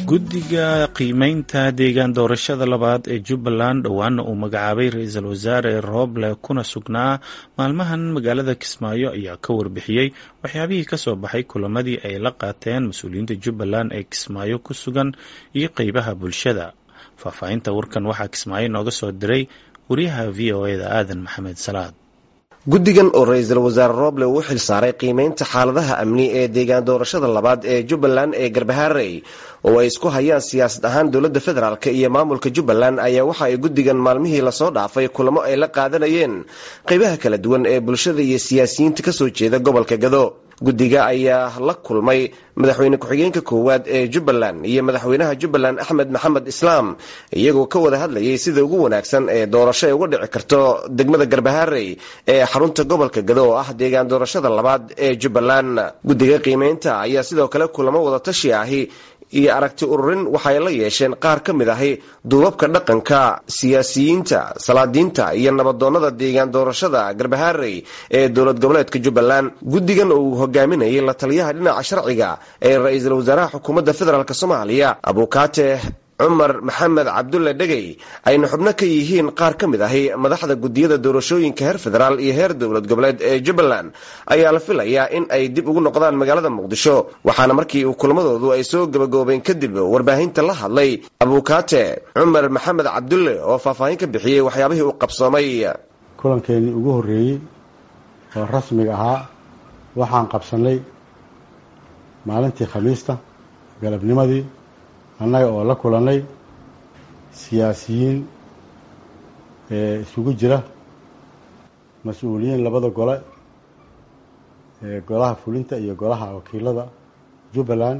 guddiga qiimeynta deegaan doorashada labaad ee jubbaland dhowaana uu magacaabay ra-iisul wasaare rooble kuna sugnaa maalmahan magaalada kismaayo ayaa ka warbixiyey waxyaabihii kasoo baxay kulamadii ay la qaateen mas-uuliyiinta jubbaland ee kismaayo ku sugan iyo qeybaha bulshada faahfaahinta warkan waxaa kismaayo nooga soo diray wariyaha v o eda aadan maxamed salaad guddigan oo ra-iisul wasaare rooble uu xil saaray qiimeynta xaaladaha amni ee deegaan doorashada labaad ee jubbaland ee garbaharey oo ay isku hayaan siyaasad ahaan dowladda federaalk iyo maamulka jubbaland ayaa waxa ay guddigan maalmihii lasoo dhaafay kulamo ay la qaadanayeen qeybaha kala duwan ee bulshada iyo siyaasiyiinta kasoo jeeda gobolka gado guddiga ayaa la kulmay madaxweyne ku-xigeenka koowaad ee jubbaland iyo madaxweynaha jubbaland axmed maxamed islaam iyagoo ka wada hadlayay sida ugu wanaagsan ee doorasho ay uga dhici karto degmada garbaharey ee xarunta gobolka gado oo ah deegaan doorashada labaad ee jubbaland guddiga qiimeynta ayaa sidoo kale kulamo wadatashi ahi iyo aragti ururin waxay la yeesheen qaar ka mid ahi duubabka dhaqanka siyaasiyiinta salaadiinta iyo nabadoonnada deegaan doorashada garbaharey ee dowlad goboleedka jubbaland guddigan oo uu hogaaminayay la taliyaha dhinaca sharciga ee ra-iisul wasaaraha xukuumadda federaalk soomaaliya abukaate cumar maxamed cabdulle dhegey ayna xubno ka yihiin qaar ka mid ahi madaxda guddiyada doorashooyinka heer federaal iyo heer dowlad goboleed ee jubbaland ayaa la filayaa in ay dib ugu noqdaan magaalada muqdisho waxaana markii uu kulmadoodu ay soo gabagaboobeen kadib warbaahinta la hadlay abukaate cumar maxamed cabdulle oo faahfaahin ka bixiyey waxyaabihii uu qabsoomay kulankeenii ugu horreeyey oo rasmiga ahaa waxaan qabsanay maalintii khamiista galabnimadii annaga oo la kulannay siyaasiyiin ee isugu jira mas-uuliyiin labada gole ee golaha fulinta iyo golaha wakiilada jubbaland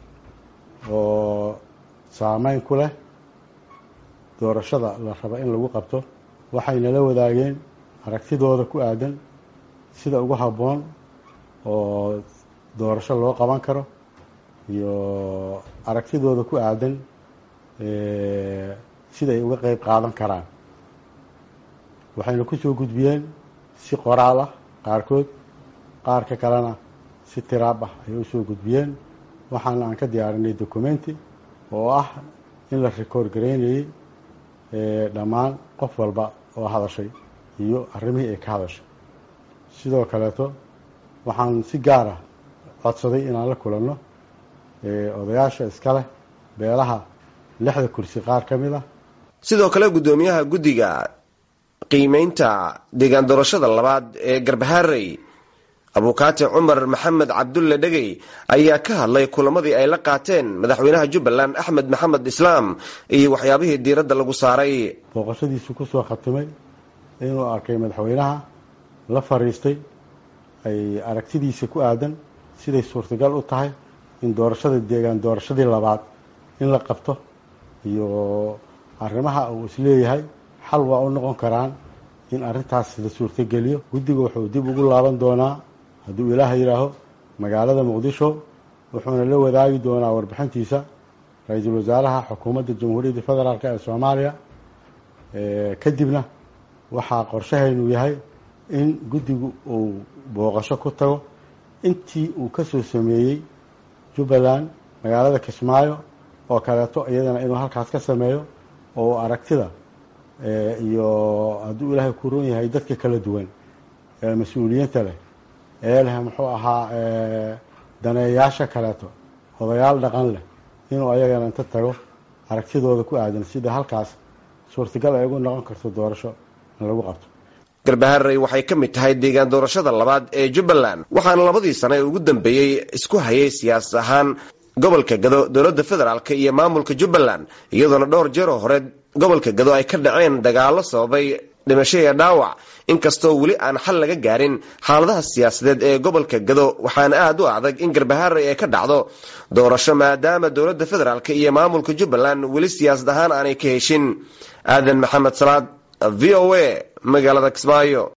oo saameyn ku leh doorashada la raba in lagu qabto waxayna la wadaageen aragtidooda ku aadan sida ugu habboon oo doorasho loo qaban karo iyo aragtidooda ku aadan sida ay uga qeyb qaadan karaan waxayna kusoo gudbiyeen si qoraal ah qaarkood qaarka kalena si tiraab ah ayay usoo gudbiyeen waxaana aan ka diyaarinay documenti oo ah in la record gareynayay dhammaan qof walba oo hadashay iyo arrimihii ay ka hadashay sidoo kaleeto waxaan si gaar ah codsaday inaan la kulanno odayaasha iska leh beelaha lixda kursi qaar ka mid ah sidoo kale guddoomiyaha guddiga qiimeynta deegaan doorashada labaad ee garbaharey abukaate cumar maxamed cabdulle dhegey ayaa ka hadlay kulamadii ay la qaateen madaxweynaha jubbaland axmed maxamed islaam iyo waxyaabihii diiradda lagu saaray booqashadiisu kusoo khatimay inuu arkay madaxweynaha la fariistay ay aragtidiisa ku aadan siday suurtagal u tahay in doorashada deegaan doorashadii labaad in la qabto iyo arrimaha uu isleeyahay xal waa u noqon karaan in arrintaas la suurtogeliyo guddiga wuxuu dib ugu laaban doonaa hadduu ilaaha yidhaaho magaalada muqdisho wuxuuna la wadaagi doonaa warbixintiisa ra-iisul wasaaraha xukuumadda jamhuuriyadda federaalk ee soomaaliya kadibna waxaa qorshahaynu yahay in guddigu uu booqasho ku tago intii uu kasoo sameeyey jubbaland magaalada kismaayo oo kaleeto iyadana inuu halkaas ka sameeyo oo aragtida iyo hadduu ilaahay ku ron yahay dadka kala duwan ee mas-uuliyiinta leh ee leh muxuu ahaa daneeyaasha kaleeto odayaal dhaqan leh inuu ayagana inta tago aragtidooda ku aadan sida halkaas suurtagal ay ugu noqon karto doorasho in lagu qabto garbaharey waxay ka mid tahay deegaan doorashada labaad ee jubbaland waxaana labadii sane ee ugu dambeeyey isku hayay siyaasad ahaan gobolka gado dowladda federaalk iyo maamulka jubbaland iyadoona dhowr jeeroo hore gobolka gado ay ka dhaceen dagaallo sababay dhimasho iyo dhaawac inkastoo weli aan xal laga gaarin xaaladaha siyaasadeed ee gobolka gado waxaana aada u adag in garbaharey ay ka dhacdo doorasho maadaama dowladda federaalk iyo maamulka jubbaland weli siyaasad ahaan aanay ka heshin aadan maxamed salaad v o a magaalada kismaayo